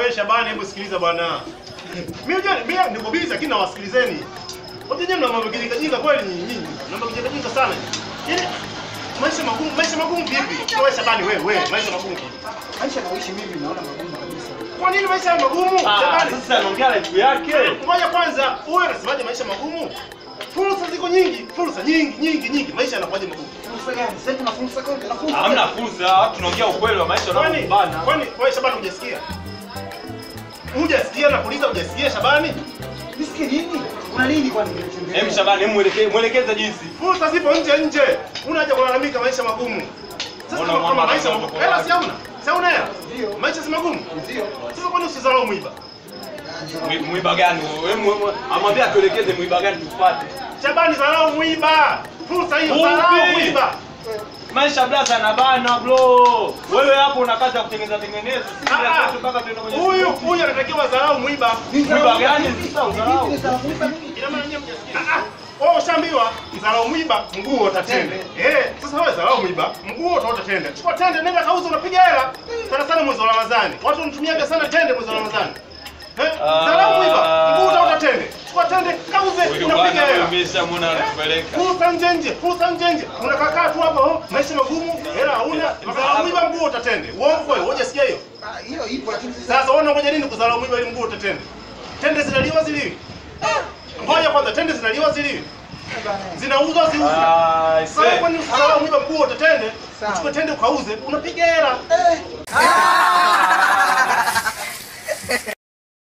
Wewe Shabani, hebu sikiliza bwana. Mimi unajua mimi niko busy lakini nawasikilizeni. Wote nyinyi mna mambo kijinga jinga kweli nyinyi nyinyi. Mna mambo kijinga jinga sana. Yaani maisha magumu, maisha magumu vipi? Wewe Shabani wewe, wewe maisha magumu. Maisha naoishi mimi naona magumu kabisa. Kwa nini maisha ya magumu? Ah, Shabani. sasa anaongea life yake. Ngoja kwanza, huyu anasemaje maisha magumu? Fursa ziko nyingi, fursa nyingi nyingi nyingi. Maisha yanakuwaje magumu? Fursa gani? Sasa hivi na fursa kote, na fursa. Hamna fursa, tunaongea ukweli wa maisha Kwani unaobana. kwani wewe Shabani hujasikia? Hujasikia na kuuliza hujasikia Shabani? Nisikie nini? Kuna nini kwani kinachoendelea? Hem Shabani, hem mwelekeze mwelekeze jinsi. Fursa zipo nje nje. Unaja kulalamika maisha magumu. Sasa Mbona kama mama maisha anaanza magumu, kwa hela si hauna? Si hauna hela? Ndio. Maisha si magumu. Ndio. Sasa kwani usidharau mwiba? Mwi- Mwiba gani? Hem amwambia atuelekeze mwiba gani tufuate. Shabani dharau mwiba. Fursa hiyo Upi? dharau mwiba. Maisha blaza yanabana bro. Wewe hapo una kazi ya kutengeneza tengeneza. Sisi Ah, ya ah. kwetu mpaka tuende kwenye Huyu soko. huyu anatakiwa dharau mwiba. Mwiba gani sasa Vipi udharau? ni salamu mimi? Ina maana nyinyi mjasikia. Ah ah. Wewe ushaambiwa dharau mwiba mguu utatende. Eh, sasa wewe dharau mwiba mguu utaota tende. Chukua tende nenda kauza unapiga hela. Sana sana mwezi wa Ramadhani. Watu wanatumiaga sana tende mwezi wa Ramadhani. Eh, dharau mwiba mguu utaota tende. Chukua tende kauze Huyu unapiga bwana hela. huyu meshamwona anatupeleka. Fursa nje nje, fursa nje nje. Unakaa tu hapo, oh, maisha magumu, hela hauna, dharau mwiba mguu utatende. Uongo kweli, hujasikia hiyo? Ah, Hiyo ipo lakini sasa Sasa wewe unangoja nini kudharau mwiba ili mguu utatende? Tende zinaliwa ziliwi? Ngoja kwanza, tende zinaliwa ziliwi? bana. Zinauzwa ziuzwe. Ah, Sasa see. kwani usidharau mwiba mguu utatende? Sawa. Uchukue tende ukauze, unapiga hela. Eh.